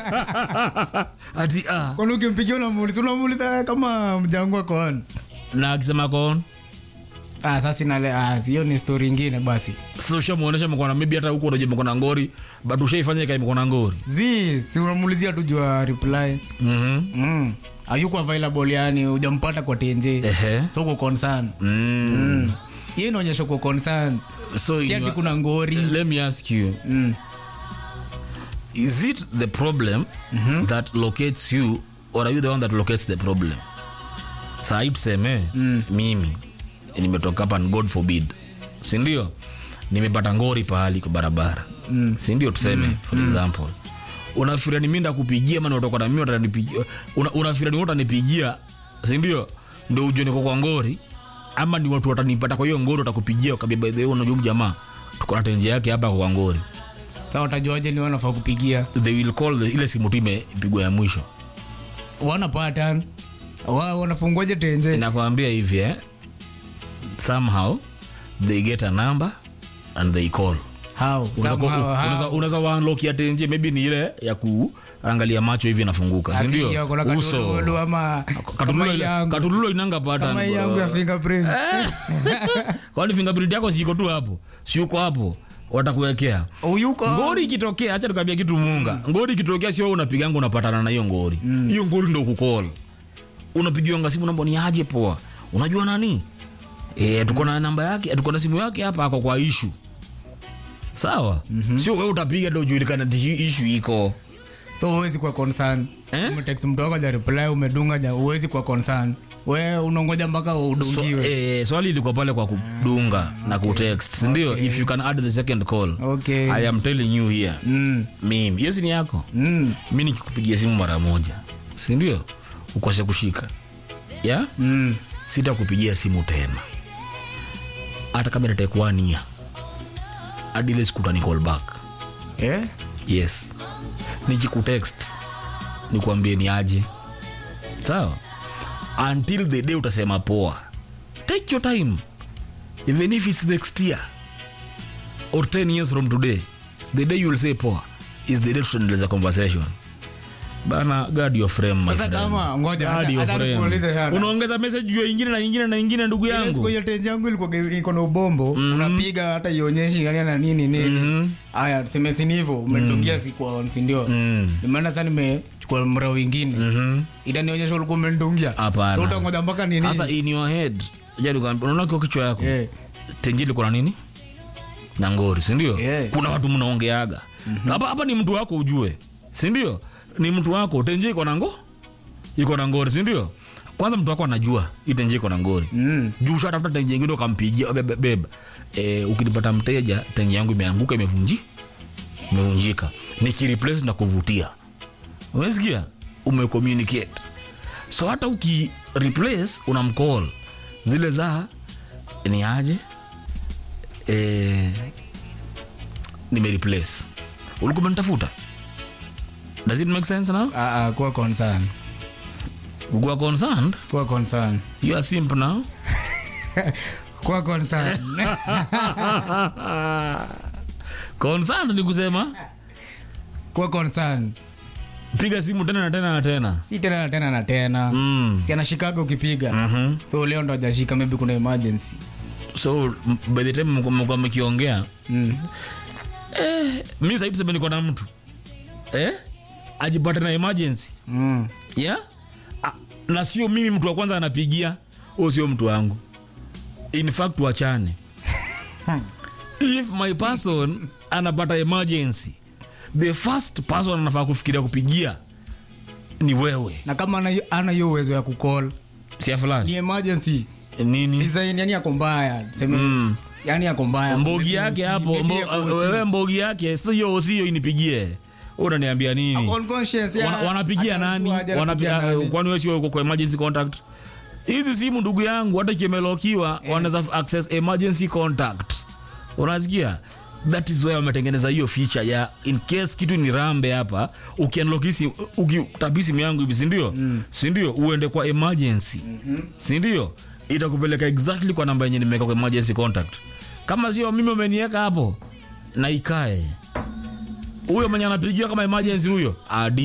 ati ah. kwani ukimpigia unamuuliza unamuuliza kama mjangu ako on na akisema kon ah sasa inale ah hiyo ni story ingine basi sasa ushamuonesha mkona maybe hata huko unaje mkona ngori but ushaifanya kai mkona ngori zi si unamuulizia tu jua reply mhm mm. ayuko available yani hujampata kwa tenje ehe so uko concern mm. mm. hiyo inaonyesha uko concern so si in ati your- kuna ngori let me ask you mm. is it the problem that locates you or are you the one that locates the problem sahii tuseme mimi nimetoka hapa and god forbid sindio nimepata ngori pahali kwa barabara mm. sindio tuseme for example unafikiria ni mi ndakupigia mana utoka na mimi utanipigia una, unafikiria ni wewe utanipigia sindio ndio ujue niko kwa ngori ama ni watu watanipata kwa hiyo ngori watakupigia wakambia by the way unajua huyu jamaa tuko na tenje yake hapa kwa ngori sa utajuaje ni wanafaa kupigia they will call the, ile simu tu imepigwa ya mwisho wana pattern wa wanafunguaje tenje nakwambia hivi eh? somehow they get a number and they call how Unaweza ku- Somehow, how? unaweza- unaweza waunlock ya tenje maybe ni ile ya kuangalia macho hivi inafunguka Asi, sindio hiyo kuna katululu ama kama katululo yangu katululo inanga pata kama yangu ya fingerprint kwani fingerprint yako siko tu hapo siuko hapo watakuwekea uyuko ngori ikitokea acha tukambia kitu munga ngori ikitokea sio wewe unapiganga unapatana na hiyo ngori hiyo ngori ndo kukol unapigiwanga simu namba ni aje poa unajua nani e, tuko na namba yake tuko na simu yake hapa ako kwa ishu sawa sio wewe utapiga ndo ujulikana ati ishu iko so uwezi kuwa concern Eh? umetext mtu wako ja reply umedunga ja uwezi kuwa concern we unongoja mpaka so, udungiwe eh, swali ilikuwa pale kwa kudunga na kutext sindio Okay. if you can add the second call okay i am telling you here mm. mimi hiyo si ni yako Mm. mi nikikupigia simu mara moja sindio ukose kushika ya Mm. sitakupigia simu tena hata kama nitaekuania hadi ile siku utani call back Eh? yes nikikutext nikuambie ni aje sawa until the day utasema poa take your time even if it's next year or 10 years from today the day you'll say poa is the day tutaendeleza conversation bana guard your frame my Sasa friend. kama, ngoja, Guard acha- your acha frame. nikuulize sana. unaongeza message juu ya ingine na ingine na ingine ndugu Ile siku yangu hiyo tenje yangu ilikuwa iko na ubombo unapiga hata ionyeshi yani na nini nini haya tuseme si ni hivyo umedungia siku on si ndio Mm. nimeenda sasa nimechukua mrao wingine Mhm. itanionyesha ulikuwa umedungia Hapana. so utangoja mpaka nini Sasa in your head ja nikwambia, unaona kwa kichwa yako Eh. tenjili kuna nini na ngori sindio Yeah. kuna watu mnaongeaga hapa hapa ni mtu wako ujue sindio ni mtu wako tenje iko na ngo iko na ngori sindio kwanza mtu wako anajua hii tenje iko na ngori Mm. juu ushatafuta tenje ingine ukampigia beba, beba. E, ukinipata mteja tenje yangu imeanguka imevunji imevunjika nikireplace na kuvutia umesikia umecommunicate so hata ukireplace unamcall zile za ni aje e, nimereplace ulikuwa umenitafuta does it make sense now Ah, ah, kuwa concern ukuwa concerned kuwa concern you are simp now kuwa concern concerned ni kusema kuwa concern piga simu tena na tena na tena si tena na tena na tena mm. si anashikaga ukipiga Mhm. so leo ndo ajashika maybe kuna emergency so m- by the time mko- mko mkiongea mm. mi saidi tuseme niko na mtu eh? ajipate na emergency Mm. yeah? Ah, na sio mimi mtu wa kwanza anapigia huyo sio mtu wangu in fact wachane if my person anapata emergency the first person anafaa kufikiria kupigia ni wewe na kama ana- ana hiyo uwezo ya kucall sia ni fulani emergency nini design yani yako mbaya seme Mm. yani yako mbaya mbogi Maybe yake usi- hapo maybe mbo, yako usi- wewe mbogi yake sio sio inipigie Wewe unaniambia nini Ako unconscious, ya- Wana- wanapigia hata nani hajapigia Wanapigia- nani. kwani wewe sio uko kwa emergency contact hizi simu ndugu yangu hata kimelokiwa wanaweza access emergency contact unasikia that is where wametengeneza hiyo feature ya in case kitu ni rambe hapa ukianlokisi ukitabi simu yangu hivi sindio mm. sindio uende kwa emergency mm-hmm. sindio itakupeleka exactly kwa namba yenye nimeweka kwa emergency contact kama sio mimi umeniweka hapo na ikae huyo mwenye anapigiwa kama emergency huyo adi